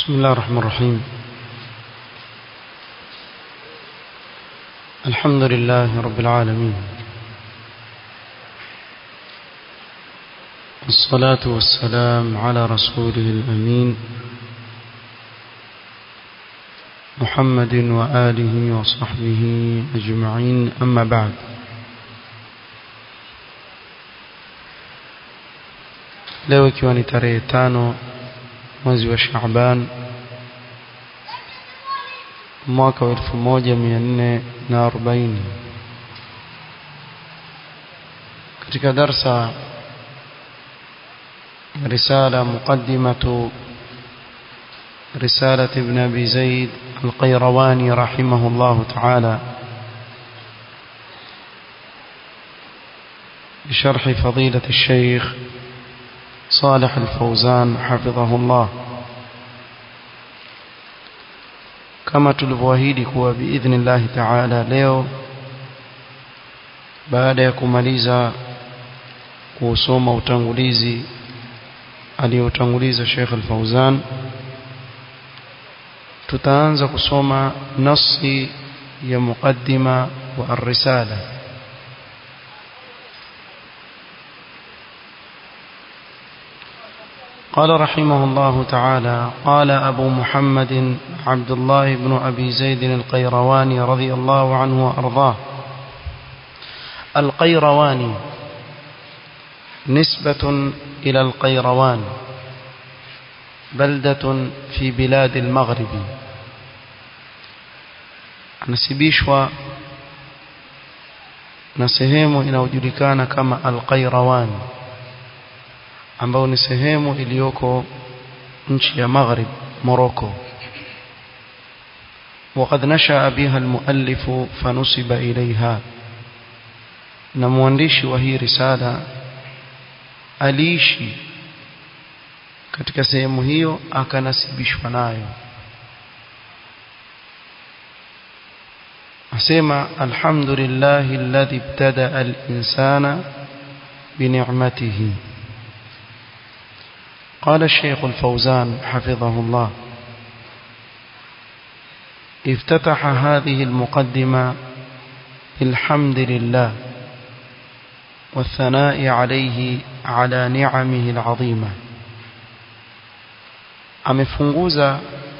بسم الله الرحمن الرحيم الحمد لله رب العالمين والصلاة والسلام على رسوله الأمين محمد وآله وصحبه أجمعين أما بعد leo ikiwa ni tarehe tano mwezi wa Shaaban mwaka wa elfu moja mia nne na arobaini katika darsa رسالة مقدمة رسالة ابن أبي زيد القيرواني رحمه الله تعالى بشرح فضيلة الشيخ صالح الفوزان حفظه الله كما tulivyoahidi kuwa biidhnillahi taala leo baada ya kumaliza kusoma utangulizi aliyotanguliza Sheikh Al-Fauzan tutaanza kusoma nasi ya muqaddima wa ar-risala قال رحمه الله تعالى قال أبو محمد عبد الله بن أبي زيد القيرواني رضي الله عنه وأرضاه القيرواني نسبة إلى القيروان بلدة في بلاد المغرب anasibishwa na sehemu inayojulikana kama Al-Qayrawan ambayo ni sehemu iliyoko nchi ya Maghrib Morocco وقد نشأ بها المؤلف فنسب إليها na mwandishi wa hii risala aliishi katika sehemu hiyo akanasibishwa nayo asema alhamdulillahi alladhi ibtada al-insana بنعمته قال الشيخ الفوزان حفظه الله افتتح هذه المقدمة بالحمد لله والثناء عليه على نعمه العظيمة amefunguza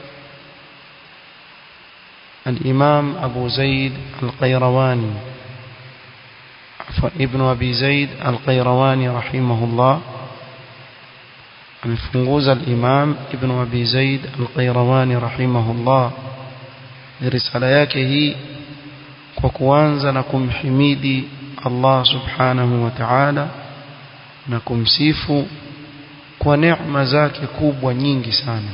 الإمام أبو زيد القيرواني ابن أبي زيد القيرواني رحمه الله amefunguza الإمام ابن أبي زيد القيرواني رحمه الله risala yake hii kwa kuanza na kumhimidi Allah subhanahu wa ta'ala na kumsifu kwa neema zake kubwa nyingi sana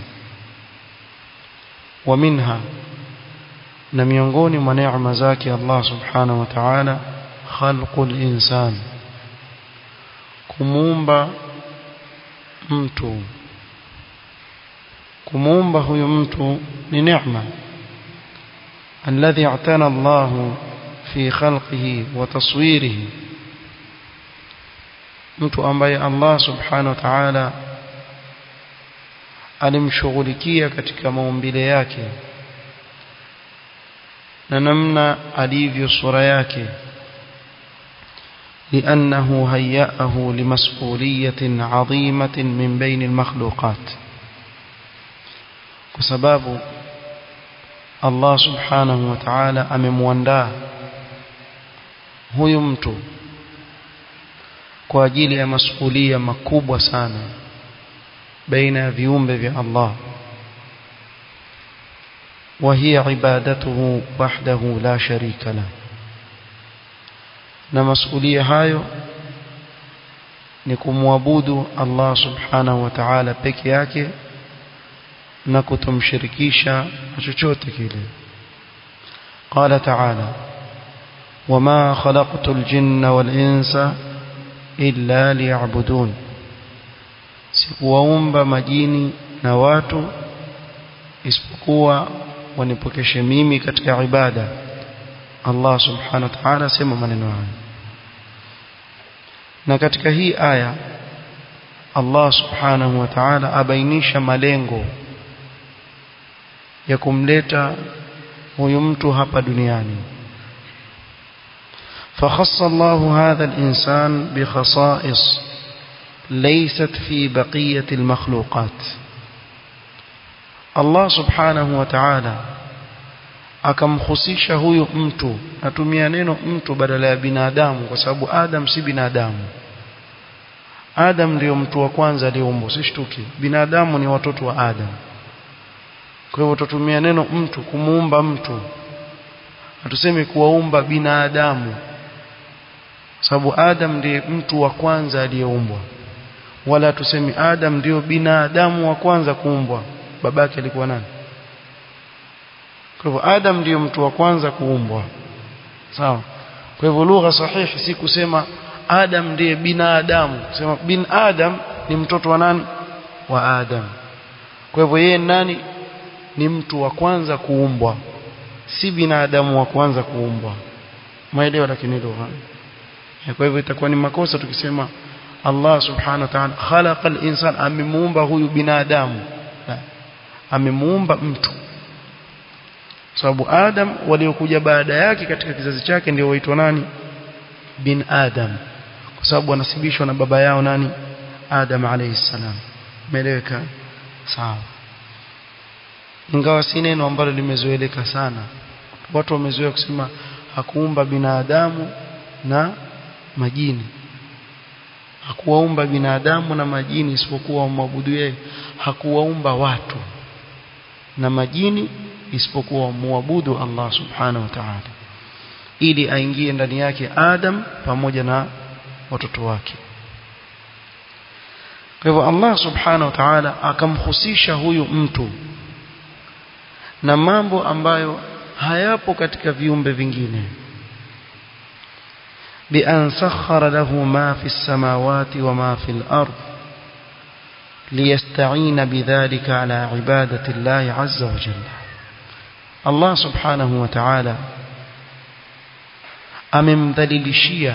wa minha na miongoni mwa neema zake Allah subhanahu wa ta'ala khalqul insan kumuumba mtu kumuumba huyu mtu ni neema الذي اعتنى الله في خلقه وتصويره mtu ambaye Allah subhanahu wa ta'ala alimshughulikia katika maumbile yake na namna alivyo sura yake لأنه هيأه لمسؤولية عظيمة من بين المخلوقات وسباب Allah subhanahu wa ta'ala amemwandaa huyu mtu kwa ajili ya masuhulia makubwa sana baina ya viumbe vya Allah وهي عبادته وحده لا شريك له na masuhulia hayo ni kumwabudu Allah subhanahu wa ta'ala peke yake na kutomshirikisha na chochote kile qala ta'ala wama khalaqtul jinna wal insa illa liya'budun sikuwaumba majini na watu isipokuwa wanipokeshe mimi katika ibada Allah subhanahu wa ta'ala sema maneno haya na katika hii aya Allah subhanahu wa ta'ala abainisha malengo ya kumleta huyu mtu hapa duniani فخص الله هذا الإنسان بخصائص ليست في بقية المخلوقات الله سبحانه وتعالى akamhusisha huyu mtu natumia neno mtu badala ya binadamu kwa sababu Adam si binadamu Adam ndio mtu wa kwanza aliyeumbwa usishtuki binadamu ni watoto wa Adam kwa hivyo tutumia neno mtu kumuumba mtu hatusemi kuwaumba binadamu sababu Adam ndiye mtu wa kwanza aliyeumbwa wala tusemi Adam ndio binadamu wa kwanza kuumbwa babake alikuwa nani kwa hivyo Adam ndiyo mtu wa kwanza kuumbwa sawa kwa hivyo lugha sahihi si kusema Adam ndiye binadamu kusema bin Adam ni mtoto wa nani wa Adam kwa hivyo yeye nani ni mtu wa kwanza kuumbwa si binadamu wa kwanza kuumbwa maelewa lakini lugha kwa hivyo itakuwa ni makosa tukisema Allah subhanahu wa ta'ala khalaqa al-insan amemuumba huyu binadamu amemuumba mtu sababu Adam waliokuja baada yake katika kizazi chake ndio waitwa nani bin Adam kwa sababu wanasibishwa na baba yao nani Adam alayhi salam meleweka sawa ingawa si neno ambalo limezoeleka sana watu wamezoea kusema hakuumba binadamu na majini hakuwaumba binadamu na majini isipokuwa wamwabudu yeye hakuwaumba watu na majini isipokuwa muabudu Allah subhanahu wa ta'ala ili aingie ndani yake Adam pamoja na watoto wake kwa hivyo Allah subhanahu wa ta'ala akamhusisha huyu mtu na mambo ambayo hayapo katika viumbe vingine بأن سخر له ما في السماوات وما في الأرض ليستعين بذلك على عبادة الله عز وجل Allah subhanahu wa ta'ala amemdhalilishia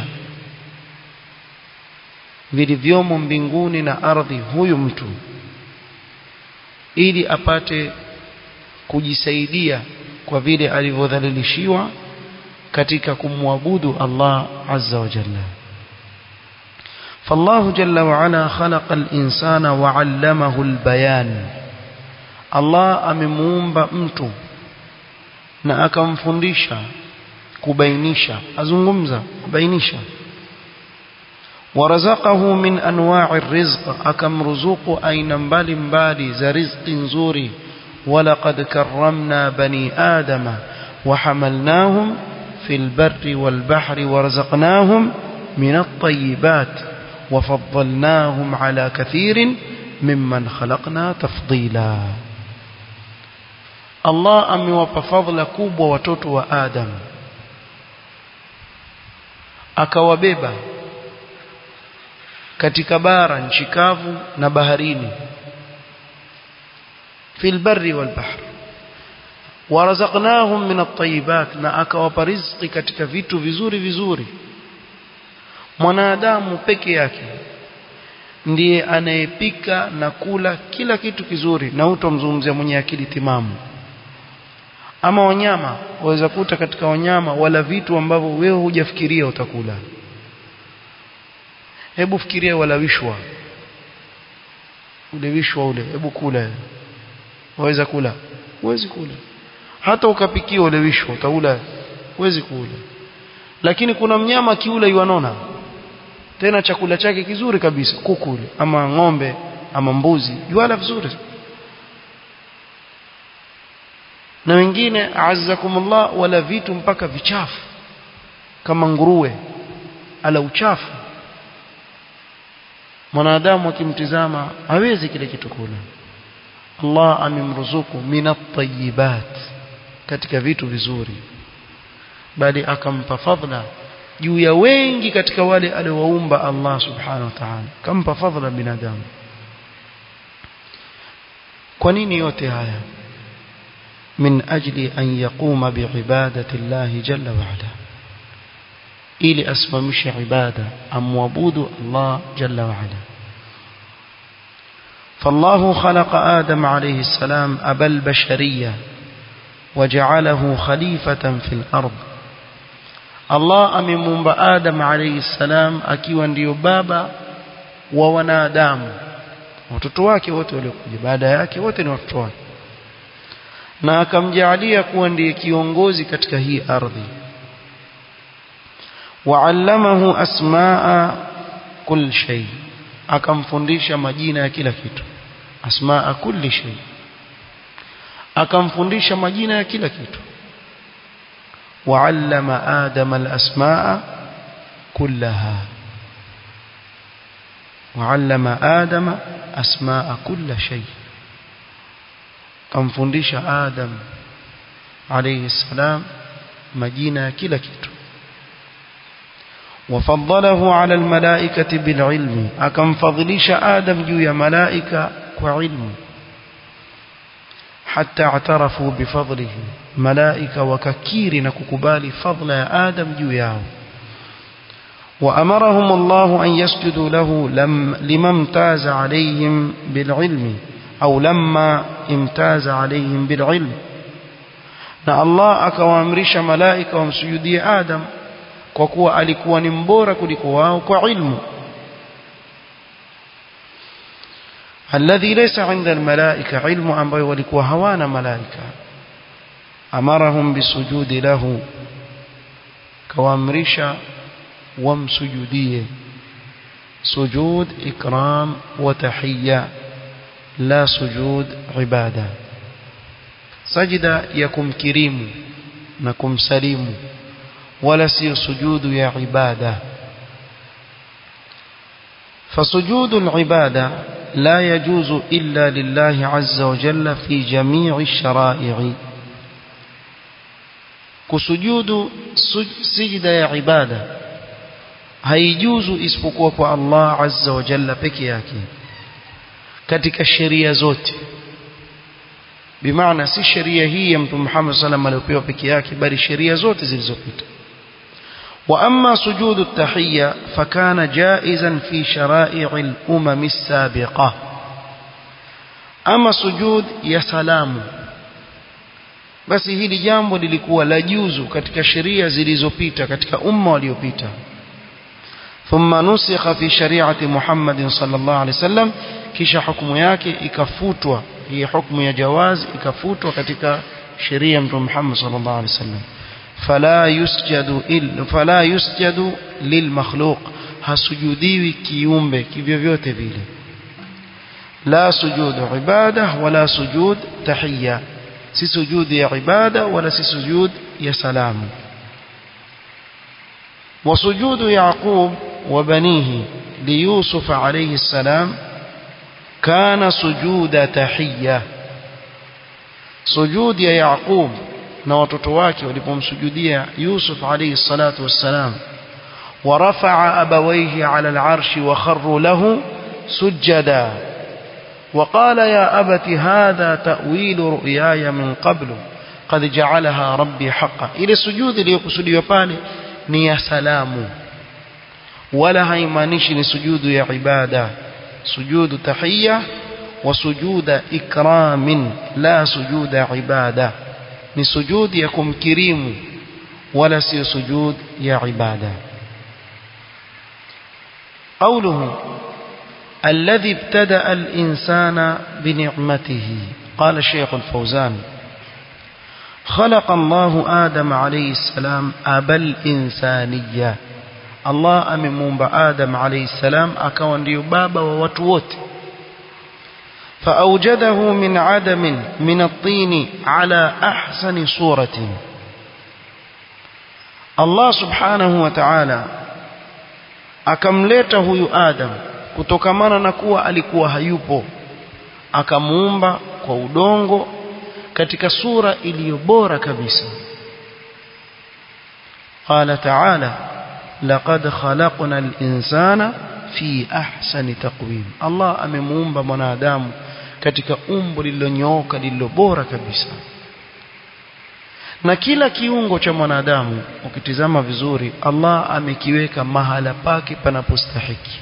vilivyomo mbinguni na ardhi huyu mtu ili apate kujisaidia kwa vile alivyodhalilishiwa katika kumwabudu Allah azza wa jalla فالله جل وعلا خلق الإنسان وعلمه البيان الله amemuumba mtu na akamfundisha kubainisha azungumza kubainisha warazaqahu min anwa'i rizq akamruzuku aina mbalimbali za riziki nzuri ولقد كرمنا بني آدم وحملناهم في البر والبحر ورزقناهم من الطيبات وفضلناهم على كثير ممن خلقنا تفضيلا Allah amewapa fadhila kubwa watoto wa Adam akawabeba katika bara nchi kavu na baharini fil barri wal bahr warazaqnahum min at-tayyibat na akawapa riziki katika vitu vizuri vizuri mwanadamu peke yake ndiye anayepika na kula kila kitu kizuri na utomzungumzia mwenye akili timamu ama wanyama waweza kuta katika wanyama wala vitu ambavyo wewe hujafikiria utakula hebu fikiria wala wishwa ule wishwa ule hebu kula waweza kula huwezi kula hata ukapikia ule wishwa utaula huwezi kula lakini kuna mnyama kiula yuanona tena chakula chake kizuri kabisa kuku ule ama ng'ombe ama mbuzi yuala vizuri na wengine azzakumullah wala vitu mpaka vichafu kama nguruwe ala uchafu mwanadamu akimtizama hawezi kile kitu kula Allah amemruzuku minat tayyibat katika vitu vizuri bali akampa fadhila juu ya wengi katika wale aliowaumba Allah subhanahu wa ta'ala kampa fadhila binadamu kwa nini yote haya من أجل أن يقوم بعبادة الله جل وعلا إلي أسممش عبادة أم وبود الله جل وعلا فالله خلق آدم عليه السلام أبا البشرية وجعله خليفة في الأرض الله amemuumba Adam alayhi salam akiwa ndiyo baba wa wanadamu watoto wake wote waliokuja baada yake wote ni watoto wake na akamjaalia kuwa ndiye kiongozi katika hii ardhi وعلمه أسماء كل شيء akamfundisha majina ya kila kitu asmaa kulli shay akamfundisha majina ya kila kitu wa'allama adama al-asmaa kullaha wa'allama adama asmaa kulli shay akamfundisha adam alayhi salam majina ya kila kitu وفضله على الملائكة بالعلم أكم فضلش آدم جو ملائكة وعلم حتى اعترفوا بفضله ملائكة وككير نككبال فضل آدم جو ياو وأمرهم الله أن يسجدوا له لم لما امتاز عليهم بالعلم أو لما امتاز عليهم بالعلم na Allah akawaamrisha malaika wamsujudie Adam kwa kuwa alikuwa ni mbora kuliko wao kwa ilmu alladhi laysa 'inda almalaika ilmu ambayo walikuwa hawana malaika amarahum bisujudi lahu kawaamrisha wamsujudie sujud ikram wa tahiyya la sujud ibada sajida ya kumkirimu na kumsalimu wala sio sujudu ya ibada فسجود العبادة لا يجوز إلا لله عز وجل في جميع الشرائع كسجود سجد يا عبادة هيجوز اسبقوا الله عز وجل peke yake katika sheria zote bimaana si sheria hii ya mtume Muhammad sallallahu alaihi wasallam aliyopewa peke yake bali sheria zote zilizopita وأما سجود التحية فكان جائزا في شرائع الأمم السابقة أما سجود يا سلام basi hili jambo lilikuwa la juzu katika sheria zilizopita katika umma waliopita thumma nusikha fi shari'ati Muhammad sallallahu alaihi wasallam kisha hukumu yake ikafutwa hii hukumu ya jawaz ikafutwa katika sheria ya Mtume Muhammad sallallahu alaihi wasallam فلا يسجد إلا فلا يسجد للمخلوق hasujudiwi kiumbe kivyovyote vile la sujud ibada wala sujud tahiyya si sujud ya ibada wala si sujud ya salamu وسجود يعقوب وبنيه ليوسف عليه السلام كان سجود تحية سجود يا يعقوب na watoto wake walipomsujudia Yusuf alayhi salatu wassalam ورفع أبويه على العرش وخروا له سجدا وقال يا أبت هذا تأويل رؤياي من قبل قد جعلها ربي حقا إلى سجود ليقصد pale ni ya salamu wala haimaanishi ni sujudu ya ibada sujudu tahiyya wa sujuda ikramin la sujuda ibada ni sujudi ya kumkirimu wala sio sujud ya ibada قوله الذي ابتدأ الإنسان بنعمته قال الشيخ الفوزان خلق الله آدم عليه السلام أبا الإنسانية الله أممون بآدم عليه السلام أكوان ليبابا ووتوت فأوجده من عدم من الطين على أحسن صورة الله سبحانه وتعالى akamleta huyu Adam kutokamana na kuwa alikuwa hayupo akamuumba kwa udongo katika sura iliyo bora kabisa قال تعالى لقد خلقنا الإنسان في أحسن تقويم الله amemuumba mwanadamu katika umbo lililonyooka lililo bora kabisa na kila kiungo cha mwanadamu ukitizama vizuri Allah amekiweka mahala pake panapostahiki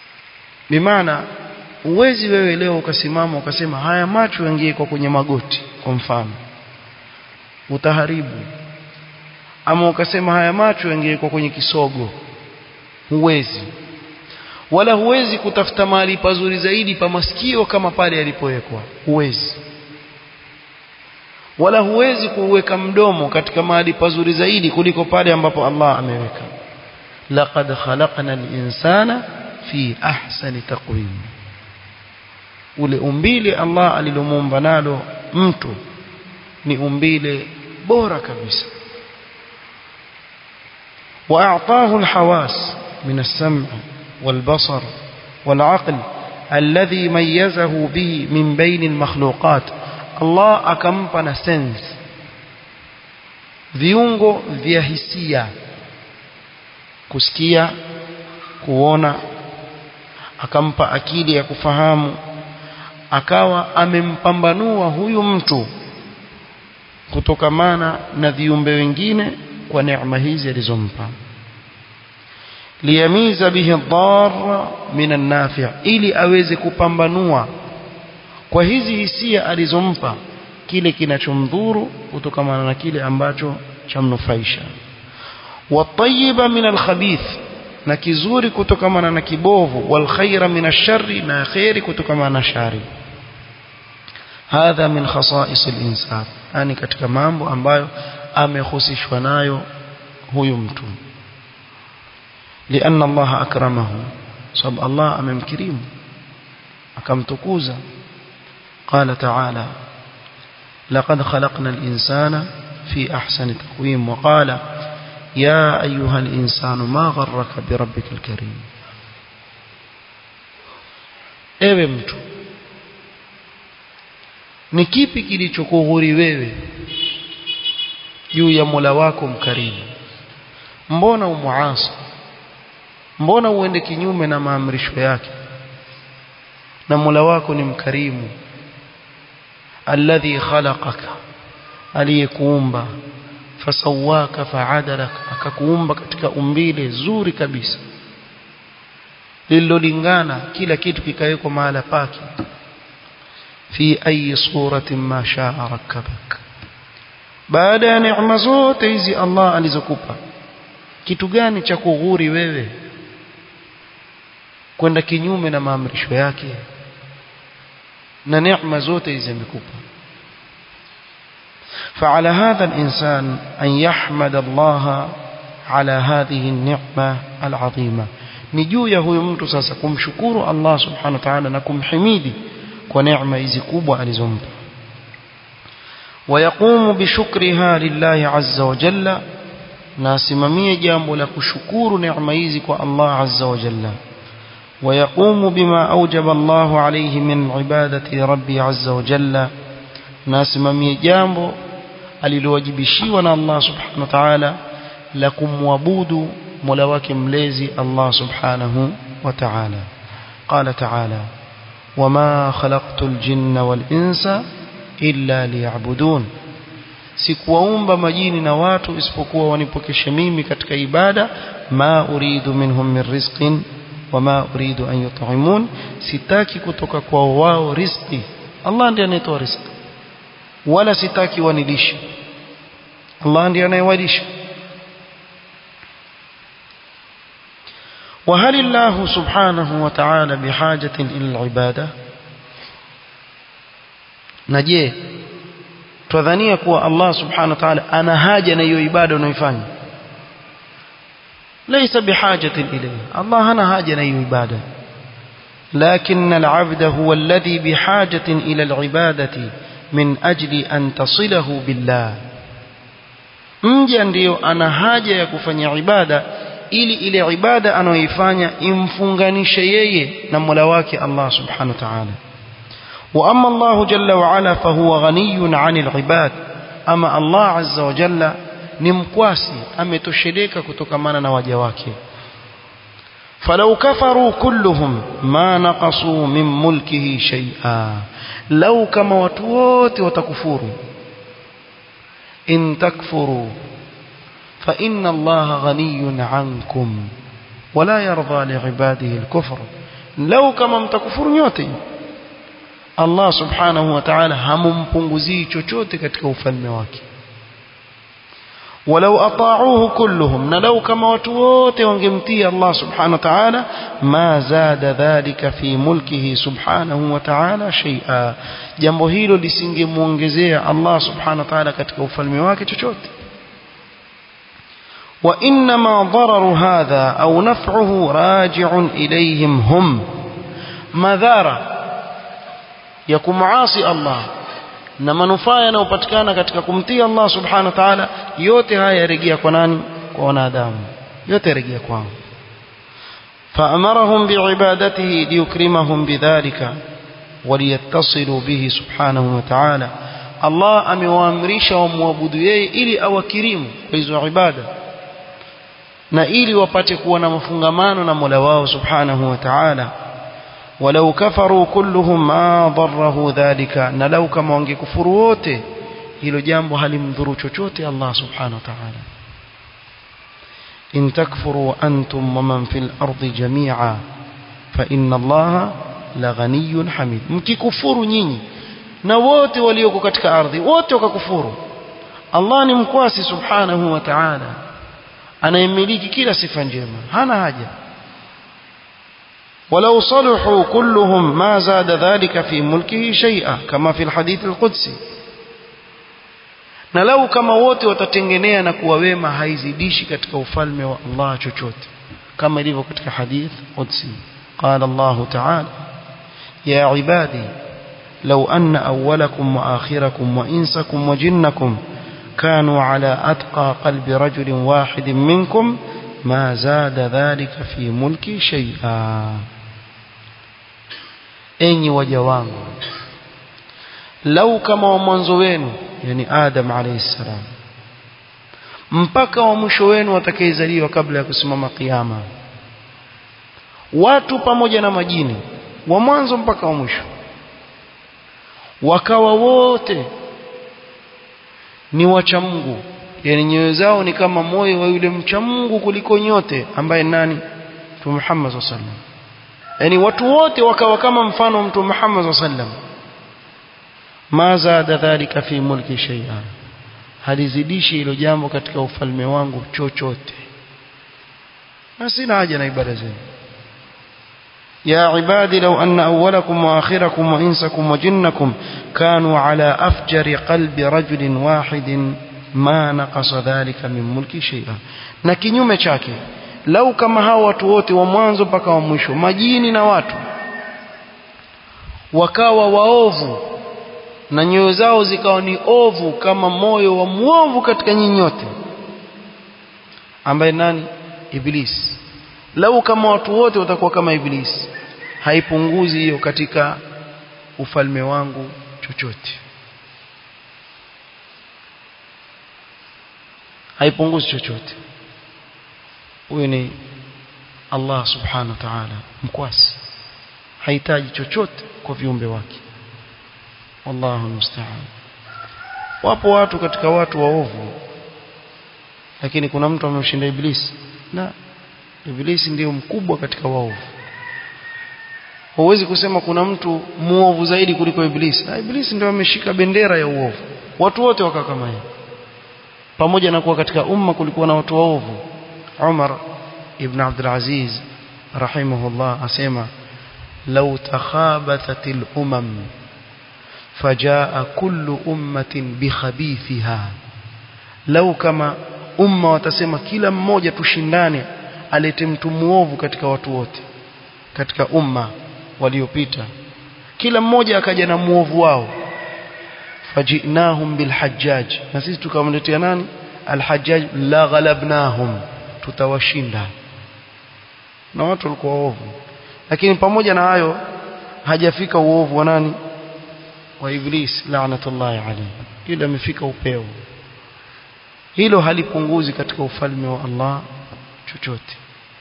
bimaana uwezi wewe leo ukasimama ukasema haya macho yangewekwa kwenye magoti kwa mfano utaharibu ama ukasema haya macho yangewekwa kwenye kisogo huwezi wala huwezi kutafuta mahali pazuri zaidi pa masikio kama pale yalipowekwa huwezi wala huwezi kuweka mdomo katika mahali pazuri zaidi kuliko pale ambapo Allah ameweka laqad khalaqna al-insana fi ahsani taqwim ule umbile Allah alilomuumba nalo mtu ni umbile bora kabisa واعطاه الحواس من السمع والبصر والعقل الذي ميزه به من بين المخلوقات Allah akampa na sense viungo vya hisia kusikia kuona akampa akili ya kufahamu akawa amempambanua huyu mtu kutokamana na viumbe wengine kwa neema hizi alizompa liyamiza bihi dharra min an-nafi' ili aweze kupambanua kwa hizi hisia alizompa kile kinachomdhuru kutokamana na kile ambacho chamnufaisha watayiba min alkhabith na kizuri kutokamana na kibovu walkhaira min alsharri na khairi kutokamana na shari hadha min khasais alinsan yani katika mambo ambayo amehusishwa nayo huyu mtu لأن الله أكرمه صب الله أمام كريم أكم تكوزا قال تعالى لقد خلقنا الإنسان في أحسن تقويم وقال يا أيها الإنسان ما غرك بربك الكريم ewe mtu ni kipi kilichokughuri wewe juu ya Mola wako mkarimu mbona umuasi mbona uende kinyume na maamrisho yake na Mola wako ni mkarimu alladhi khalaqaka aliyekuumba fasawaka faadalak akakuumba katika umbile zuri kabisa lililolingana kila kitu kikawekwa mahala pake fi ayi suratin ma shaa rakkabak baada ya neema zote hizi Allah alizokupa kitu gani cha kughuri wewe kwenda kinyume na maamrisho yake na neema zote hizi amekupa فعلى هذا الإنسان أن يحمد الله على هذه النعمة العظيمة نجو يهو mtu sasa kumshukuru Allah subhanahu wa ta'ala na kumhimidi kwa neema hizi kubwa alizompa ويقوم بشكرها لله عز وجل ناسمميه jambo la kushukuru neema hizi kwa Allah azza wa jalla ويقوم بما أوجب الله عليه من عبادة ربي عز وجل ناسمميه jambo alilowajibishiwa na Allah subhanahu wa ta'ala la kumwabudu mola wake mlezi Allah subhanahu wa ta'ala qala ta'ala wama khalaqtul jinna wal insa illa liya'budun sikuwaumba majini na watu isipokuwa wanipokeshe mimi katika ibada ma uridu minhum min rizqin wama uridu an yut'imun sitaki kutoka kwa wao riziki Allah ndiye anayetoa riziki wala sitaki wanilishe Allah ndiye anayewalisha وهل الله سبحانه وتعالى بحاجة إلى العبادة نجيه twadhania kuwa Allah subhanahu wa ta'ala ana haja na hiyo ibada unayoifanya laysa bihajatin ilayhi Allah hana haja na hiyo ibada لكن العبد هو الذي بحاجة إلى العبادة من أجل أن تصله بالله mja ndiyo ana haja ya kufanya ibada ili ile ibada anayoifanya imfunganishe yeye na Mola wake Allah subhanahu wa ta'ala وأما الله جل وعلا فهو غني عن العباد أما الله عز وجل نمكواسي أمتشريك كتكمانا نواجواك فلو كفروا كلهم ما نقصوا من ملكه شيئا لو كما وتوت وتكفروا إن تكفروا فإن الله غني عنكم ولا يرضى لعباده الكفر لو كما متكفروا نيوتي Allah subhanahu wa ta'ala hamumpunguzii chochote katika ufalme wake ولو أطاعوه كلهم نلو كما وتوت وانجمتي الله سبحانه وتعالى ما زاد ذلك في ملكه سبحانه وتعالى شيئا jambo hilo lisingemuongezea Allah subhanahu wa ta'ala katika ufalme wake chochote وإنما ضرر هذا أو نفعه راجع إليهم هم مذارة يكون معاصي الله na manufaa yanayopatikana katika kumtii Allah subhanahu wa ta'ala yote haya yarejea kwa nani kwa wanadamu yote yarejea kwao فأمرهم بعبادته ليكرمهم بذلك وليتصلوا به سبحانه وتعالى الله amewaamrisha wamwabudu yeye ili awakirimu kwa hizo ibada na ili wapate kuwa na mafungamano na Mola wao subhanahu wa ta'ala ولو كفروا كلهم ما ضره ذلك na lau kama wangekufuru wote hilo jambo halimdhuru chochote Allah subhanahu wa ta'ala in takfuru antum wa man fil ardi jami'a fa inna Allah la ghaniyyun hamid mkikufuru nyinyi na wote walioko katika ardhi wote wakakufuru Allah ni mkwasi subhanahu wa ta'ala anayemiliki kila sifa njema hana haja ولو صلحوا كلهم ما زاد ذلك في ملكه شيئا كما في الحديث القدسي na lau kama wote watatengenea na kuwa wema haizidishi katika ufalme wa Allah chochote kama ilivyo katika hadith qudsi qala Allah ta'ala ya ibadi law anna awwalakum wa akhirakum wa insakum wa jinnakum kanu ala atqa qalbi rajulin wahidin minkum ma zada dhalika fi mulki shay'a enyi waja wangu lau kama wa mwanzo wenu yani adam alayhi salam mpaka wa mwisho wenu watakayezaliwa kabla ya kusimama kiyama watu pamoja na majini wa mwanzo mpaka wa mwisho wakawa wote ni wacha Mungu yani nyoyo zao ni kama moyo wa yule mcha Mungu kuliko nyote ambaye nani Mtume Muhammad sallallahu alaihi wasallam yani watu wote wakawa kama mfano wa Mtume Muhammad sallallahu alaihi wasallam ma zada dhalika fi mulki shay'an halizidishi hilo jambo katika ufalme wangu chochote na sina haja na ibada zenu يا عبادي لو أن أولكم وآخركم وإنسكم وجنكم كانوا على أفجر قلب رجل واحد ما نقص ذلك من ملك شيئا na kinyume chake lau kama hao watu wote wa mwanzo mpaka wa mwisho majini na watu wakawa waovu na nyoyo zao zikawa ni ovu kama moyo wa mwovu katika nyinyi nyote ambaye nani ibilisi lau kama watu wote watakuwa kama ibilisi haipunguzi hiyo katika ufalme wangu chochote haipunguzi chochote huyu ni Allah subhanahu wa ta'ala mkwasi hahitaji chochote kwa viumbe wake wallahu musta'an wapo watu katika watu waovu lakini kuna mtu amemshinda ibilisi na ibilisi ndiyo mkubwa katika waovu huwezi kusema kuna mtu muovu zaidi kuliko ibilisi na ibilisi ndio ameshika bendera ya uovu watu wote wakawa kama yeye pamoja na kuwa katika umma kulikuwa na watu waovu Umar ibn Abdul Aziz rahimahullah asema law takhabathatil umam fajaa kullu ummatin bikhabithiha lau kama umma watasema kila mmoja tushindane alete mtu muovu katika watu wote katika umma waliopita kila mmoja akaja na muovu wao fajinahum bilhajjaj na sisi tukamletea nani alhajjaj la ghalabnahum tutawashinda na watu walikuwa waovu lakini pamoja na hayo hajafika uovu wa nani wa iblis laanatullahi alayhi ila amefika upeo hilo halipunguzi katika ufalme wa Allah chochote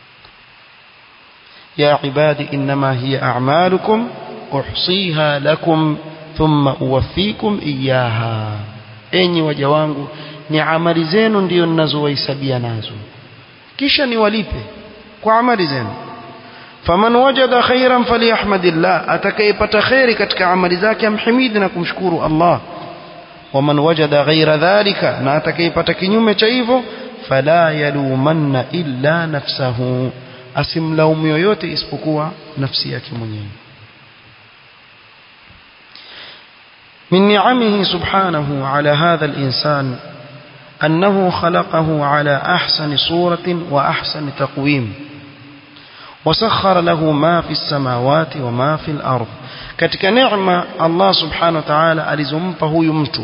ya ibadi inma hiya a'malukum uhsiha lakum thumma uwaffikum iyaha enyi waja wangu ni amali zenu ndiyo ninazowahesabia nazo kisha niwalipe kwa amali zenu faman wajada khairan falyahmadillah atakayepata khairi katika amali zake amhimidi na kumshukuru Allah waman wajada ghaira dhalika na atakayepata kinyume cha hivyo fala yalumanna illa nafsahu asimlaumu yoyote isipokuwa nafsi yake mwenyewe من نعمه سبحانه على هذا الإنسان أنه خلقه على أحسن صورة وأحسن تقويم وسخر له ما في السماوات وما في الأرض katika neema Allah subhanahu wa ta'ala alizompa huyu mtu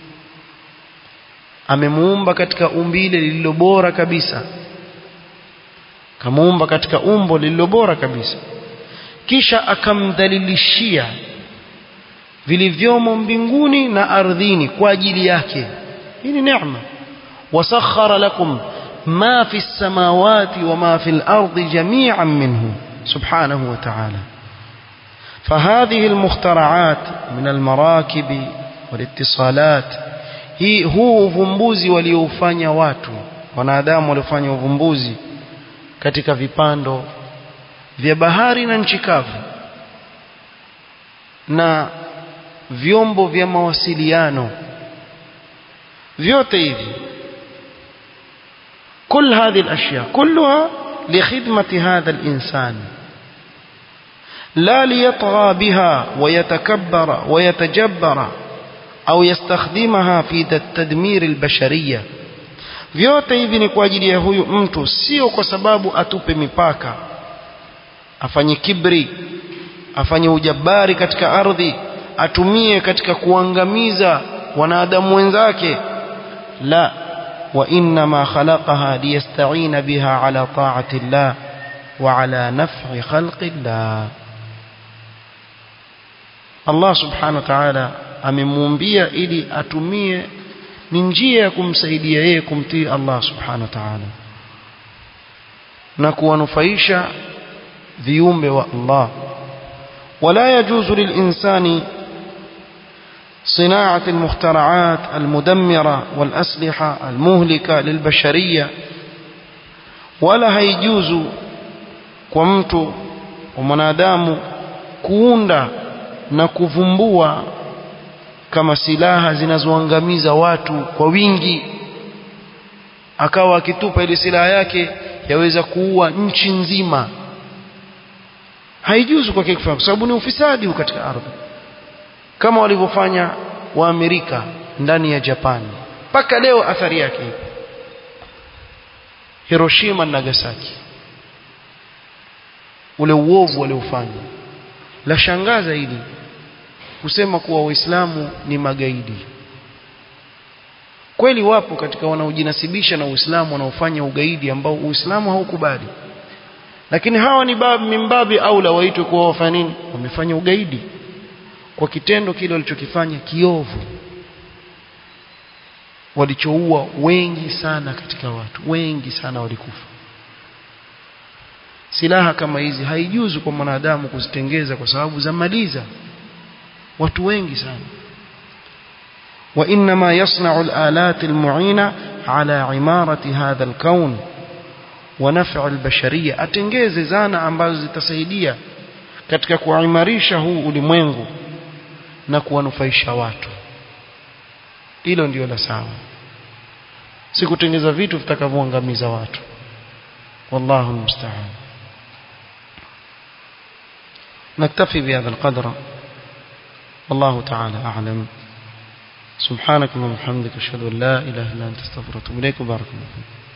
amemuumba katika umbile lililo bora kabisa kamuumba katika umbo lililo bora kabisa kisha akamdhalilishia vilivyomo mbinguni na ardhini kwa ajili yake hii ni neema wasakhara lakum ma fi samawati wa ma fi al-ardi jami'an minhu subhanahu wa ta'ala فهذه المخترعات من المراكب والاتصالات hii huu uvumbuzi waliofanya watu wanadamu waliofanya uvumbuzi katika vipando vya bahari na nchi kavu na vyombo vya mawasiliano vyote hivi كل هذه الأشياء كلها لخدمة هذا الإنسان لا ليطغى بها ويتكبر ويتجبر أو يستخدمها في تدمير البشرية vyote hivi ni kwa ajili ya huyu mtu sio kwa sababu atupe mipaka afanye kibri afanye ujabari katika ardhi atumie katika kuangamiza wanadamu wenzake la wa inma khalaqaha liyasta'ina biha ala ta'ati llah wa ala naf'i khalqi llah Allah subhanahu wa ta'ala amemuumbia ili atumie ni njia ya kumsaidia yeye kumtii Allah subhanahu wa ta'ala na kuwanufaisha viumbe wa Allah ولا يجوز للإنسان صناعة المخترعات المدمرة والأسلحة المهلكة للبشرية ولا هيجوز كمت ومنادام كوندا na kuvumbua kama silaha zinazoangamiza watu kwa wingi akawa akitupa ile silaha yake yaweza kuua nchi nzima haijuzu kwake kufanya kwa sababu ni ufisadi katika ardhi kama walivyofanya wa Amerika ndani ya Japan mpaka leo athari yake ipo Hiroshima na Nagasaki ule uovu waliofanya la shangaza hili kusema kuwa waislamu ni magaidi kweli wapo katika wanaojinasibisha na uislamu wanaofanya ugaidi ambao uislamu haukubali lakini hawa ni bab mimbabi aula waitwe kuwa wafanya nini wamefanya ugaidi kwa kitendo kile walichokifanya kiovu walichoua wengi sana katika watu wengi sana walikufa silaha kama hizi haijuzu kwa mwanadamu kuzitengeza kwa sababu za maliza watu wengi sana وإنما يصنع الآلات المعينة على عمارة هذا الكون ونفع البشرية atengeze zana ambazo zitasaidia katika kuimarisha huu ulimwengu na kuwanufaisha watu hilo ndio la sawa si kutengeza vitu vitakavyoangamiza watu wallahu almusta'an نكتفي بهذا القدر والله تعالى أعلم سبحانك اللهم وبحمدك أشهد أن لا إله إلا أنت استغفرك وأتوب إليك وبارك الله فيك